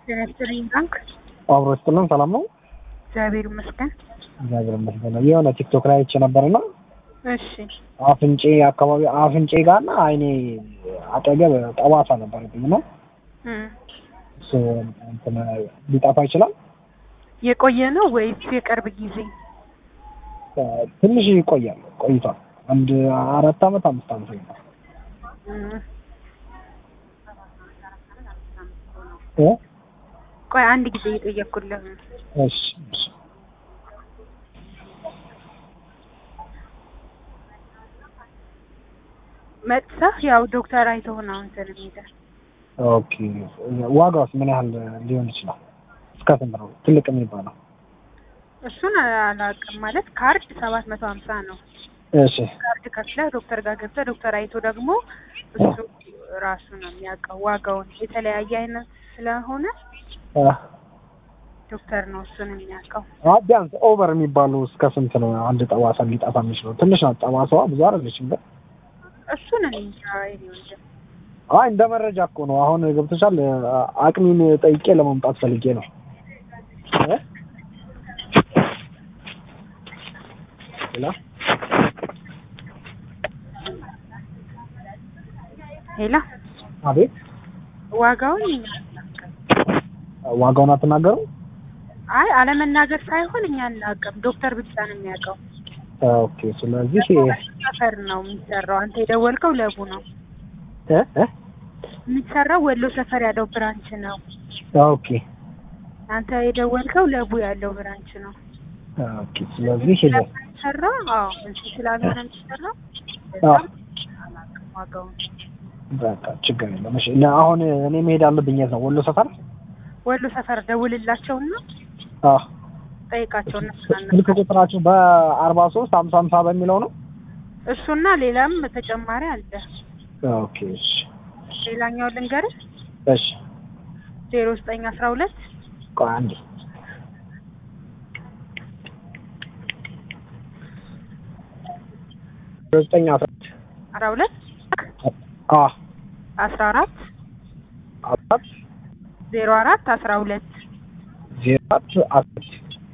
ጤና ይስጥልኝ ባንክ አብሮ ስጥልን ሰላም ነው። እግዚአብሔር ይመስገን። እግዚአብሔር ይመስገን። የሆነ ቲክቶክ ላይ አይቼ ነበርና እሺ አፍንጬ አካባቢ አፍንጬ ጋርና አይኔ አጠገብ ጠባሳ ነበረብኝ እና እም። እሱ እንትን ሊጠፋ ይችላል። የቆየ ነው ወይስ የቅርብ ጊዜ? ትንሽ ይቆያል ቆይቷል። አንድ አራት አመት አምስት አመት ይሆናል። እም። እ? ቆይ አንድ ጊዜ እየጠየኩልህ ነው። እሺ እሺ። መጥተህ ያው ዶክተር አይተው ነው እንትን የሚልህ። ኦኬ ዋጋውስ ምን ያህል ሊሆን ይችላል? እስከ ስንት ነው ትልቅ የሚባለው? እሱን አላውቅም ማለት ካርድ ሰባት መቶ ሀምሳ ነው። እሺ ካርድ ከፍለህ ዶክተር ጋር ገብተህ ዶክተር አይቶ ደግሞ እሱ ራሱ ነው የሚያውቀው ዋጋውን። የተለያየ አይነት ስለሆነ አ ዶክተር ነው እሱን የሚያውቀው። አ ቢያንስ ኦቨር የሚባሉ እስከ ስንት ነው አንድ ጠባሳ ሊጠፋ የሚችለው? ትንሽ ናት ጠባሳዋ ብዙ አይደለችም ግን እሱን እኔ እንጃ የኔ ወንድም። አይ እንደ መረጃ እኮ ነው። አሁን ገብቶሻል። አቅሚን ጠይቄ ለመምጣት ፈልጌ ነው። እ? ሄሎ ሄላ አቤት። ዋጋውን እኛ ዋጋውን አትናገሩ? አይ አለመናገር ሳይሆን እኛ አናውቅም። ዶክተር ብቻ ነው የሚያውቀው። ኦኬ። ስለዚህ ሰፈር ነው የሚሰራው። አንተ የደወልከው ለቡ ነው እ እ የሚሰራው ወሎ ሰፈር ያለው ብራንች ነው። ኦኬ አንተ የደወልከው ለቡ ያለው ብራንች ነው ኦኬ። ስለዚህ የሚሰራው። አዎ እዚህ ስላልሆነ የሚሰራው አዎ አላውቅም ዋጋውን። በቃ ችግር የለም። እሺ እና አሁን እኔ መሄድ አለብኝ። የት ነው? ወሎ ሰፈር? ወሎ ሰፈር ደውልላቸውና አዎ ጠይቃቸው እነሱ ስልክ ቁጥራችሁ በአርባ ሶስት ሀምሳ ሀምሳ በሚለው ነው? እሱና ሌላም ተጨማሪ አለ። ኦኬ እሺ ሌላኛው ልንገርህ እሺ ዜሮ ዘጠኝ አስራ ሁለት ቆይ አንዴ ዘጠኝ አስራ አስራ ሁለት አ አስራ አራት አራት ዜሮ አራት አስራ ሁለት ዜሮ አራት አራት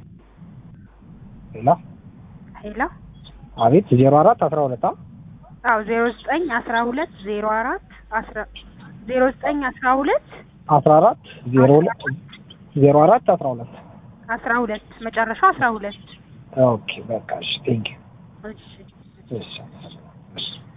ሌላ ሄላ አቤት ዜሮ አራት አስራ ሁለት አ አዎ ዜሮ ዘጠኝ አስራ ሁለት ዜሮ አራት አስራ ዜሮ ዘጠኝ አስራ ሁለት አስራ አራት ዜሮ ሁለት ዜሮ አራት አስራ ሁለት አስራ ሁለት መጨረሻው አስራ ሁለት ኦኬ በቃ እሺ ቴንክ እሺ እሺ እሺ